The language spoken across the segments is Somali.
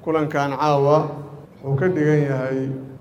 kulankan caawa wuxuu ka dhigan yahay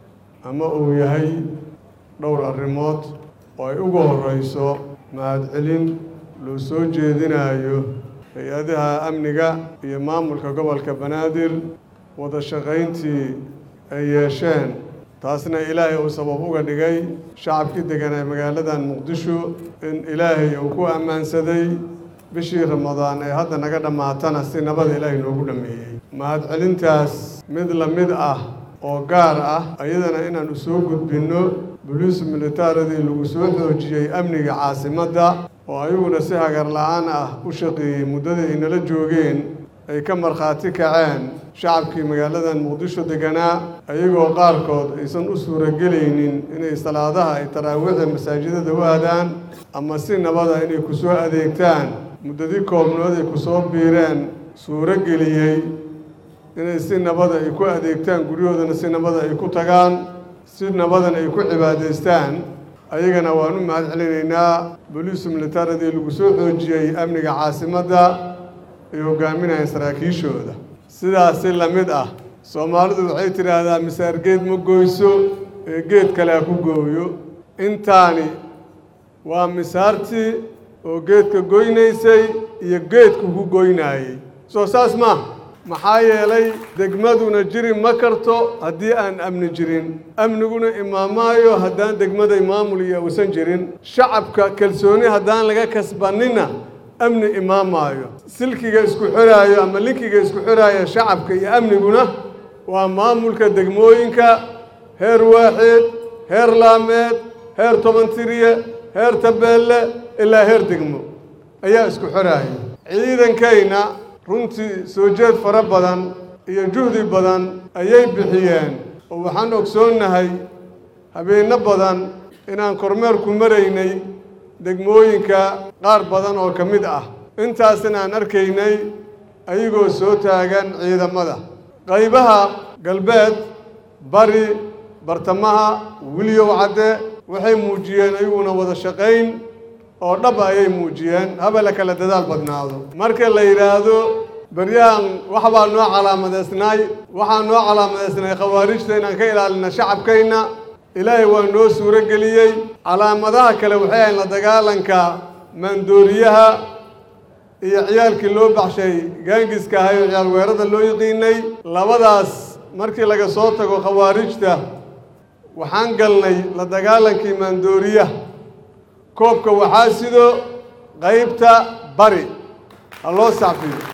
ama uu yahay dhowr arrimood oo ay ugu horreyso mahadcelin loo soo jeedinayo hay-adaha amniga iyo maamulka gobolka banaadir wada shaqayntii ay yeesheen taasna ilaahay uu sabab uga dhigay shacabkii deganaa magaaladan muqdisho in ilaahay uu ku ammaansaday bishii ramadaan ee hadda naga dhammaatana si nabada ilaahay noogu dhammeeyey mahadcelintaas mid la mid ah oo gaar ah ayadana inaan u soo gudbinno boliis militaaradii lagu soo xoojiyey amniga caasimadda oo ayaguna si hagar la-aan ah u shaqeeyey muddadii ay nala joogeen ay ka markhaati kaceen shacabkii magaaladan muqdisho deganaa ayagoo qaarkood aysan u suuragelaynin inay salaadaha ay taraawiixda masaajidada u aadaan ama si nabada inay ku soo adeegtaan muddadii koobnood ay ku soo biireen suuro geliyey inay si nabada ay ku adeegtaan guryahoodana si nabada ay ku tagaan si nabadan ay ku cibaadaystaan ayagana waan u mahad celinaynaa boliisu militaaradii lagu soo xoojiyey amniga caasimadda ay hogaaminayeen saraakiishooda sidaasi la mid ah soomaalidu waxay tidhaahdaa misaar geed ma goyso ee geed kale ha ku gooyo intaani waa misaartii oo geedka goynaysay iyo geedku ku goynaayey soo saas maaha maxaa yeelay degmaduna jiri ma karto haddii aan amni jirin amniguna imaamaayo haddaan degmaday maamul iyo uusan jirin shacabka kalsooni haddaan laga kasbanina amni imaamaayo silkiga isku xoraayo ama linkiga isku xoraayo shacabka iyo amniguna waa maamulka degmooyinka heer waaxeed heer laameed heer tobantiriye heer tabeelle ilaa heer degmo ayaa isku xoraaya ciidankayna runtii soo jeed fara badan iyo juhdi badan ayay bixiyeen oo waxaan ogsoonnahay habeenno badan inaan kormeerku maraynay degmooyinka qaar badan oo ka mid ah intaasna aan arkaynay ayagoo soo taagan ciidamada qaybaha galbeed bari bartamaha wiliyow cadde waxay muujiyeen ayaguna wada shaqayn oo dhab ayay muujiyeen haba la kala dadaal badnaado marka la yidhaahdo beryahan waxbaa noo calaamadeysnaay waxaa noo calaamadeysnay khawaarijta inaan ka ilaalina shacabkayna ilaahay waa noo suuro geliyey calaamadaha kale waxay ahayn la dagaalanka maandooriyaha iyo ciyaalkii loo baxshay gaangiska ahay oo ciyaal weerada loo yiqiinay labadaas markii laga soo tago khawaarijta waxaan galnay la dagaalankii maandooriyaha koobka waxaa sido qaybta bari ha loo sacfiyo